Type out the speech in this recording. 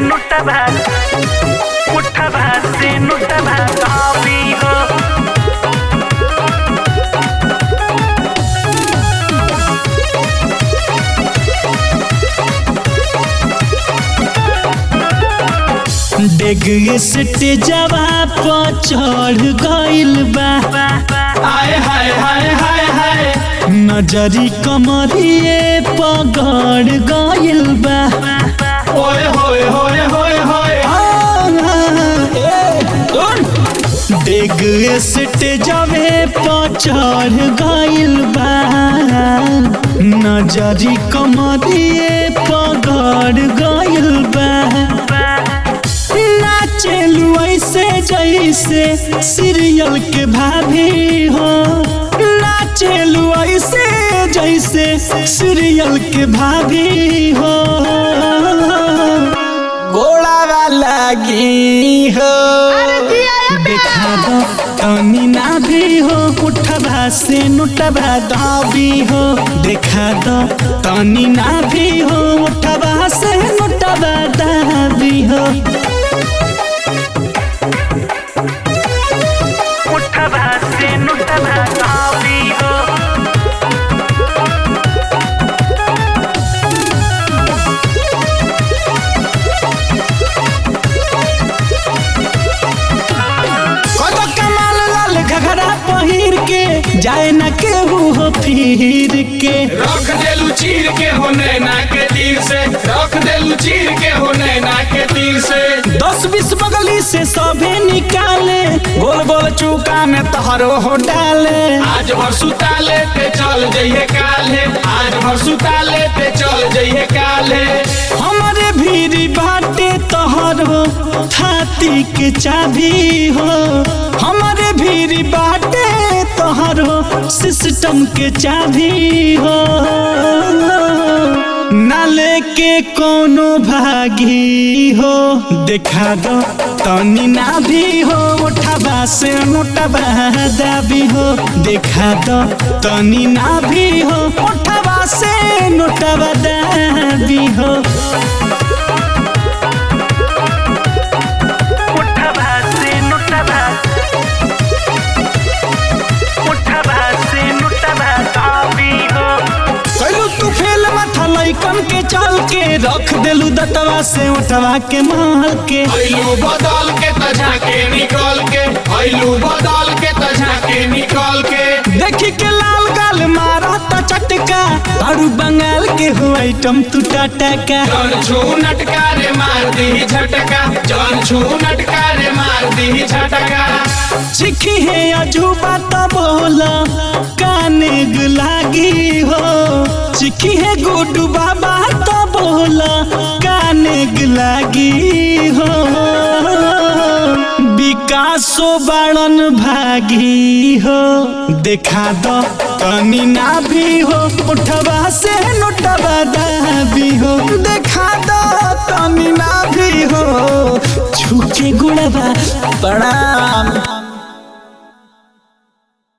नोटवा मुठवा से नोटवा धावी हो डेग स्टेजवा पर चढ़ गइल बा हाय हाय हाय हाय हाय नजरी कमरिए पगड़ गइल बा ओए होए होए होए होए डेग स्टेजवे पर चढ़ गइल बा नजरी कमरिए पगड़ गइल बा नाचेलू ऐसे जैसे सीरियल के भाभी हो नाचेलू ऐसे जैसे सीरियल के भाभी हो गोड़ा वाला गी हो देखा दो तनी ना भी हो उठबा से नुटबा दाबी हो देखा दो तनी ना भी हो उठबा से नुटबा दाबी हो मुठवा से नोटवा धावी हो कतो कमाल लाल घघरा पहिर के जाए न केहू हो फिर के रख देलू चीर के हो नैना के तीर से रख देलू चीर के हो नैना के तीर से दस बीस बगली से सभे निकाले गोल गोल चूका में तहरो हो डाले आज भर सुता लेते चल जइहे काल्हे आज भर सुता लेते चल जइहे काल्हे हमारे भीरी बाटे तोहरो थाती के चाबी हो हमारे भीरी बाटे तोहरो सिस्टम के चाबी हो ना लेके कोनो भागी हो देखा दो तनी ना भी हो उठबा से नोटबा दाबी हो देखा दो तनी ना भी हो उठबा से नोटबा दाबी हो मुठवा से नोटवा मुठवा से नोटवा धावी हो कैलू तू फेल माथा लैकन के चल के रख देलू दतवा से उठवा के माल के ऐलू बदल के तझा के निकल के ऐलू बदल के तझा के निकल के देखी के लाल गाल मारा ता चटका तारू बंगाल के हो आइटम तू टाटा का जन छू नटका रे मार दी झटका जन छू नटका रे मार दी झटका चिखी है अजूबा तो बोला काने गुलागी हो चिखी है गुडू बाबा तो बोला काने गुलागी हो विकासो बड़न भागी हो देखा दो तनी ना भी हो उठवा से नोटवा दाबी हो देखा दो तनी ना भी हो छुके गुड़वा प्रणाम